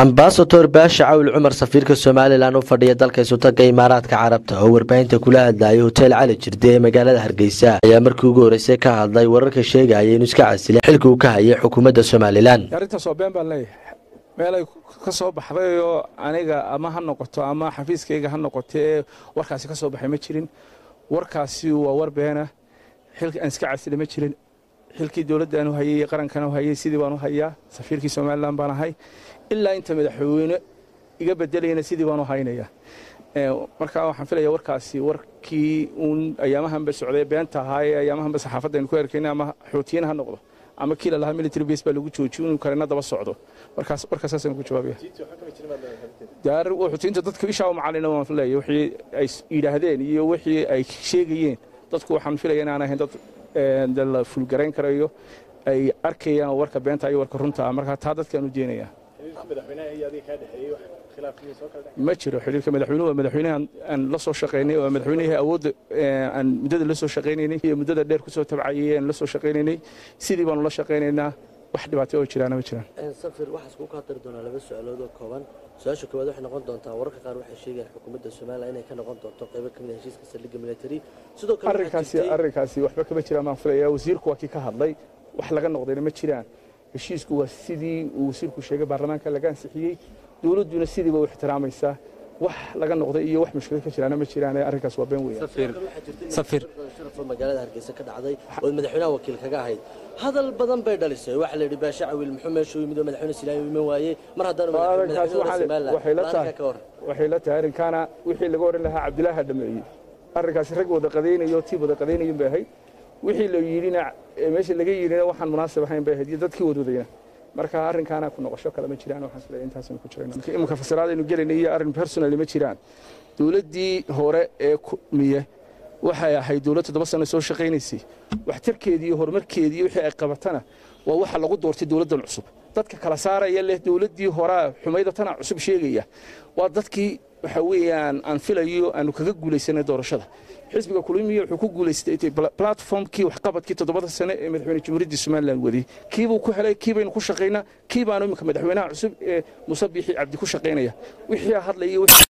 ambasador baasha cawl cumar safiirka somalilan u fadhiya dalka isutaga imaaraadka carabta oo warbaahinta kula hadlayay hotel cali jirde ee magaalada hargeysa ayaa markii ugu horreysay ka hadlay wararka sheegaya inuu iska casilay xilka uu ka hayay xukuumadda somalilan arrintaas waa been baan leeyahay meelay ka soo baxdayoo aniga ama ha noqoto ama xafiiskayga ha noqotee warkaasi ka soo baxay ma jirin warkaasi waa war beena xilka aan iska casila ma jirin xilkii dowladdan u hayay iyo qarankan u hayay sidii baan u hayaa safiirkii somalilan baan ahay ilaa inta madaxweyne iga bedelayana sidii baan u haynaya markaa waxaan filaya warkaasi warkii uun ayaamahanba socday beenta ahaa ee ayaamahanba saxaafadda aynu ku erkayna ama xoutiyin ha noqdo ama kii lalahaa military base baa lagu joojiyo inuu karena daba socdo markaas warkaasaasaan ku jawaabaya xoutiyiinta dadka ishaa u macalina waan filayay wixii ay yidhaahdeen iyo wixii ay sheegayeen dadku waxaan filaya inaan ahayn dad la fulgarayn karayo ay arkayaan warka beenta iyo warka runta markaa taa dadkaan u jeenaya ma jiro xiriirka madaxweynuhu waa madaxweynaha aan la soo shaqaynay oo madaxweynihii awoodda aan muddada la soo shaqaynaynay iyo muddada dheer kusoo tabcayay aan la soo shaqaynaynay sidii baanu la shaqaynaynaa wax dhibaato oo jiraana ma jiraan safir waxaas kuu kaa tari doonaa laba su-aalood oo kooban su-aasha koowaad waxay noqon doontaa wararka qaar waxay sheegayaan xukuumadda somalilan inay ka noqon doonto qaybo ka mid a heshiiska saldhigga military sidoo kale arrinkaasi arrinkaasi waxba kama jiraan baan filayaa wasiirku waa kii ka hadlay wax laga noqdayna ma jiraan heshiisku waa sidii uu wasiirku sheegay baarlamaanka laga ansixiyey dowladduna sidiiba u ixtiraamaysaa wax laga noqday iyo wax mushkilad ka jiraana ma jiraan arrinkaas waa been weeyaan safir sharafo magaalada hargeysa ka dhacday ood madaxweynaha wakiil kaga ahayd hadal badan bay dhalisay waxaa la yidhi baasha cawil muxuu meesha u yimid oo madaxweyne silaayo iman waayey mar haddaanu arrinkaas madaxweyne waxay la tahay somalilan ka hor waxay la tahay arrinkaana wixii laga oran lahaa cabdilaaha dhameeyey arrinkaasi rag wada qadaynayo tiib wada qadaynayin bay ahayd wixii la yidhina meesha laga yidhina waxaan munaasib ahayn bay ahayd iyo dadkii wadwadayna marka arrinkaana ku noqosho kale ma jiraan waxaan isleeyahay intaasaynu ku jirayna iminka fasiraadaynu gelayna iyo arrin personally ma jiraan dowladdii hore ee miye waxay ahayd dowlad toddoba sano soo shaqaynaysay waxtarkeedii iyo horumarkeedii iyo wixii ay qabatana waa waxa lagu doortay dowladdan cusub dadka kala saaraya leh dowladdii horaa xumayda tana cusub sheegaya waa dadkii waxa weeyaan aan filayo aanu kaga guulaysanay doorashada xisbiga kulmiya wuxuu ku guulaystay platformkii waxqabadkii toddobada sane ee madaxweyne jamhuuriyadda somalilan waday kiibuu ku helay kii baynu ku shaqaynaa kii baanu iminka madaxweynaha cusub ee muuse biixi cabdi ku shaqaynaya wixii hadlaya